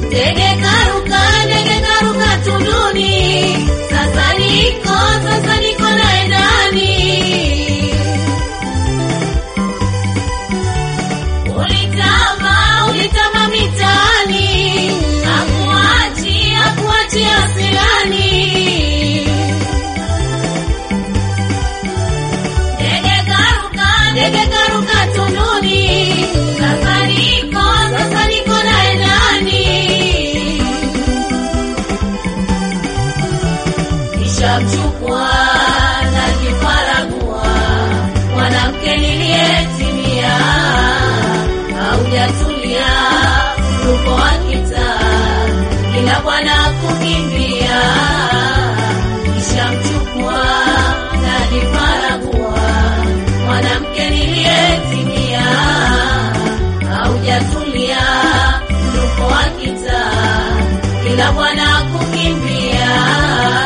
Ndege karuka, ndege karuka tunduni, sasa niko, sasa niko naye ndani. Ulitama, ulitama mitaani, hakuachi, hakuachi asilani. Ndege karuka, ndege karuka tunduni, sasa niko, sasa niko naye ndani. Nishamchukua na kifaragua, mwanamke niliyetimia, haujatulia mruko wa kitaa, kila bwana kukimbia. Nishamchukua na kifaragua, mwanamke niliyetimia, haujatulia mruko wa kitaa, kila bwana kukimbia.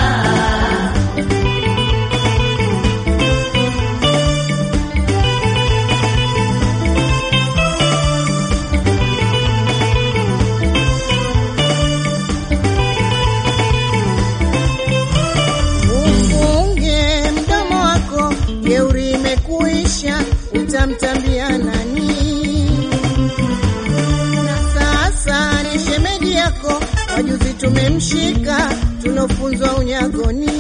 Ufunge mdomo wako, jeuri imekuisha, utamtambia nani? Na sasa ni shemeji yako, wajuzi tumemshika, tulofunzwa unyagoni.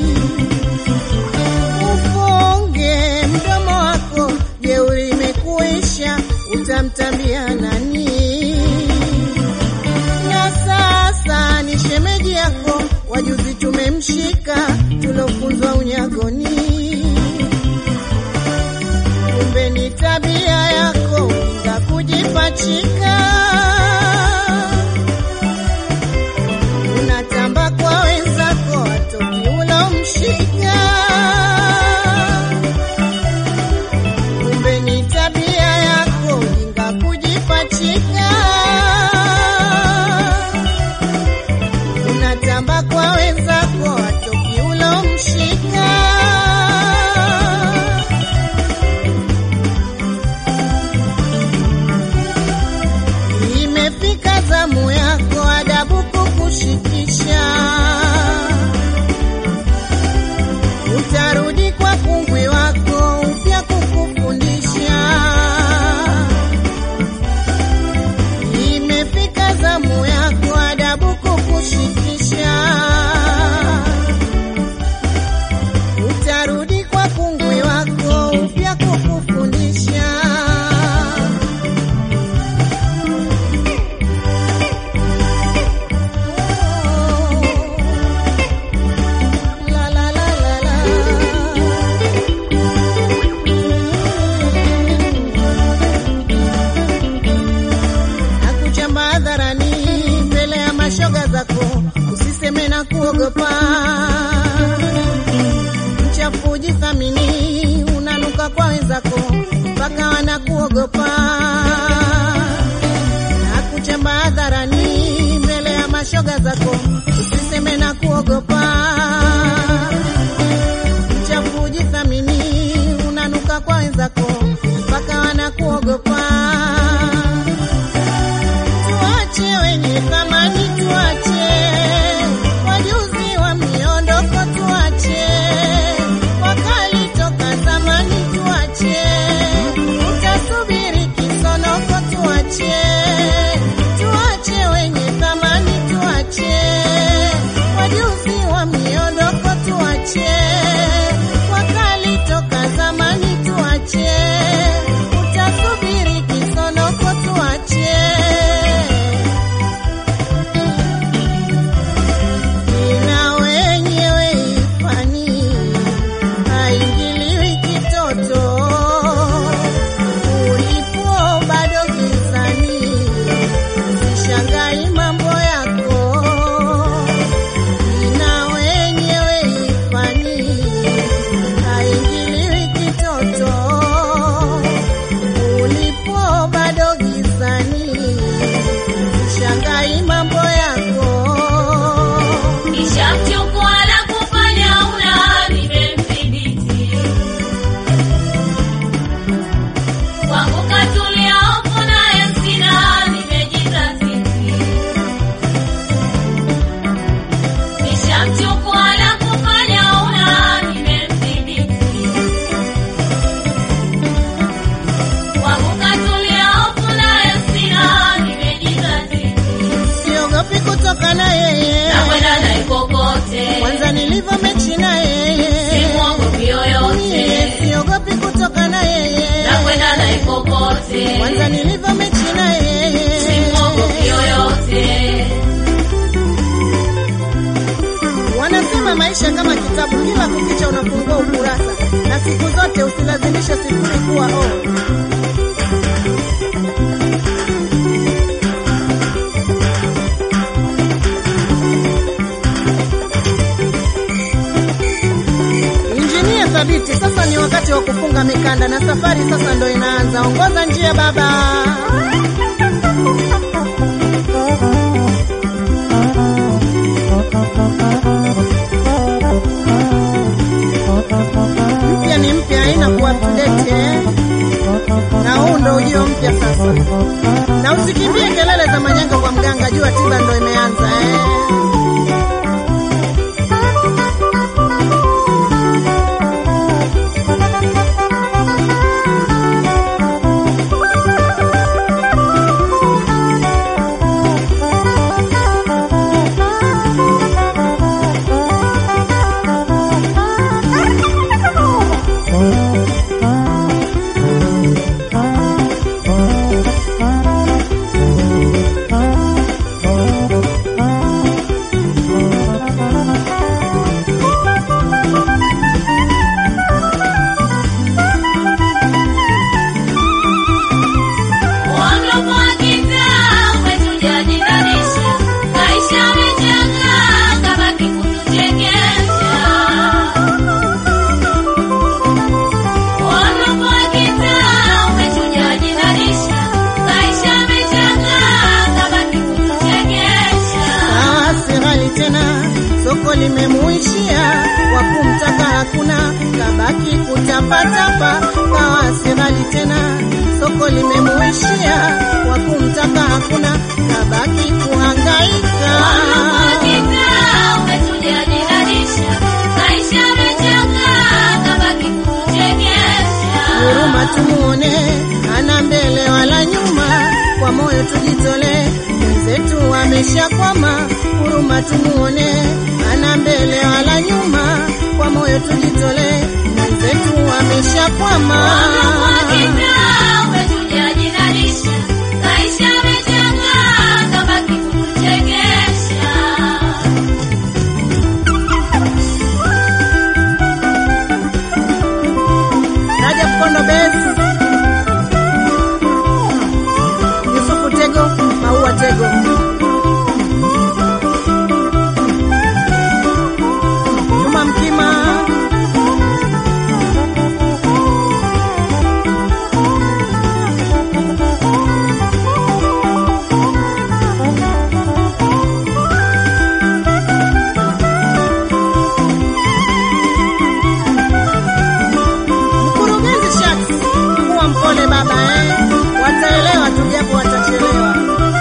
Ufunge mdomo wako, jeuri imekuisha, utamtambia nani? na sasa ni shemeji yako, wajuzi tumemshika, tulofunzwa unyagoni. Kumbe ni tabia yako ujinga kujipachika, unatamba kwa wenzako, watoki ulomshika. Kumbe ni tabia yako ujinga kujipachika unatamba kwa wenzako watoki ulomshika. Imefika zamu yako adabu kukushikisha, utarudi kwa kungwi wako upya kukufundisha. Imefika zamu yako adabu kukushikisha, utarudi kwa kungwi wako upya kukufundisha. La la la la la. Nakuchamba hadharani mbele ya mashoga zako, usiseme na kuogopa. Mchafu jithamini, unanuka kwa wenzako mpaka wanakuogopa. Nakuchamba hadharani mbele ya mashoga zako, usiseme na kuogopa. Mchafu jithamini, unanuka kwa wenzako mpaka wanakuogopa. Tuache wenye thamani, tuache wajuzi wa miondoko, tuache wakali toka zamani, tuache utasubiri kisonoko, tuache tuache wenye thamani, tuache maisha kama kitabu, kila kukicha unafungua ukurasa, na siku zote usilazimishe sifuri kuwa o. Injinia thabiti, sasa ni wakati wa kufunga mikanda na safari sasa ndo inaanza. Ongoza njia baba. mpya ni mpya, haina kuwa update eh. Na huu ndo ujio mpya sasa, na usikimbie kelele za manyanga kwa mganga, jua tiba ndo imeanza eh. Uongo kwa kitaa umetuja jinanisha, maisha yamechanga kabaki kutuchekesha. Uongo kwa kitaa umetuja jinanisha, maisha yamechanga kabaki kutuchekesha. Ah, si ghali tena, soko limemuishia, wa kumtaka hakuna, kabaki kutapatapa. Kawa si ghali tena, soko limemuishia, wa kumtaka hakuna, kabaki kuhangaika. Uongo kwa kitaa umetuja jinanisha, maisha yamechanga kabaki kutuchekesha. Huruma tumuone, ana mbele wala nyuma, kwa moyo tujitolee, mwenzetu ameshakwama. Huruma tumuone, ana mbele wala nyuma, kwa moyo tujitolee, mwenzetu ameshakwama. Raja Mkondo Besi, Yusufu Tego, Maua Tego, Juma Mkima, Mkurugenzi Shaks, kuwa mpole baba eh. Wataelewa tu japo watachelewa.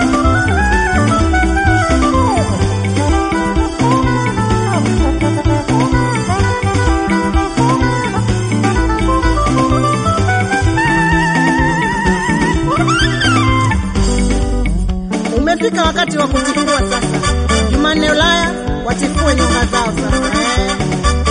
Umefika wakati wa kutifua sasa. Jumanne Ulaya watifue nyonga zao sasa eh.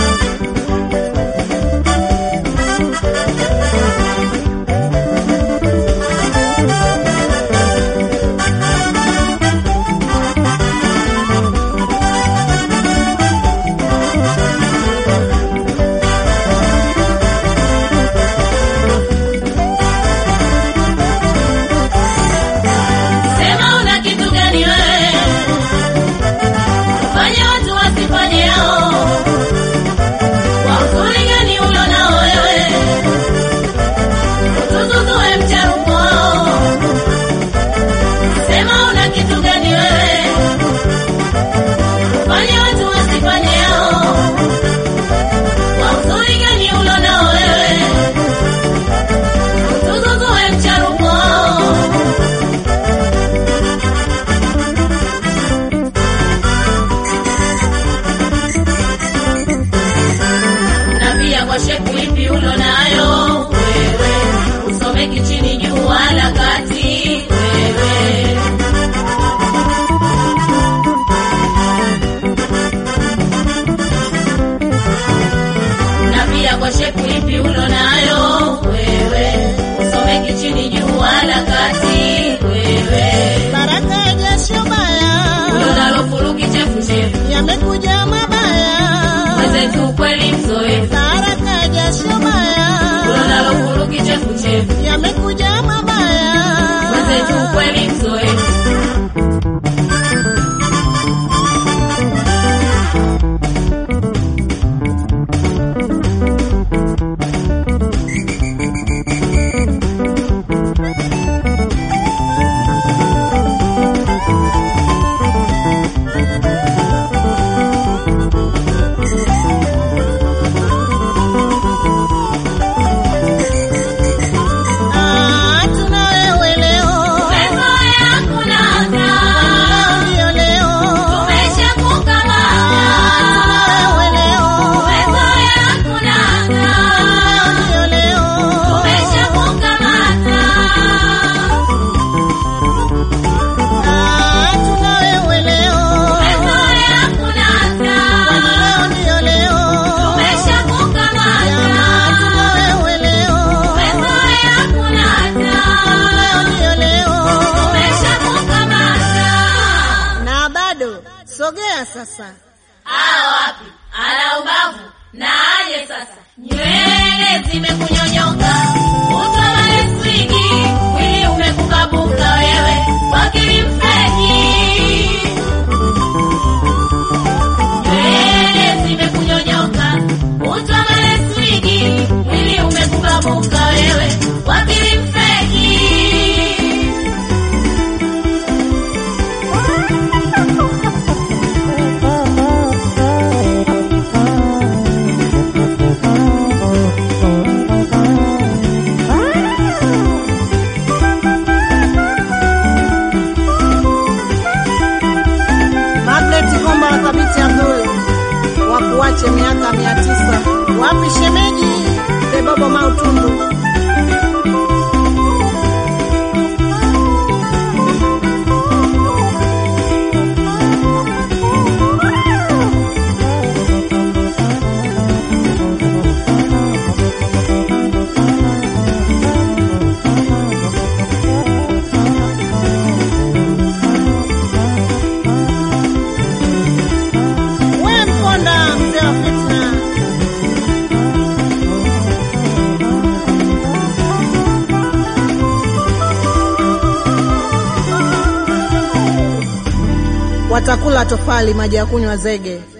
Sema una kitu gani wewe? Fanya watu wasifanye hao. Sogea sasa. Aa, wapi? Ana ubavu na aje sasa. Nywele zimekunyonyoka, uso maleswigi, mwili umekukabuka wewe, wakili mfeki. Nywele zimekunyonyoka, uso maleswigi, mwili umekukabuka wewe, wakili mfeki. Magnet Komba wa Thabiti Abdul wakuache miaka mia tisa. Wapi shemeji Bebobo Mautundu? We Mponda, mzee wa fitna. Watakula tofali, maji ya kunywa zege.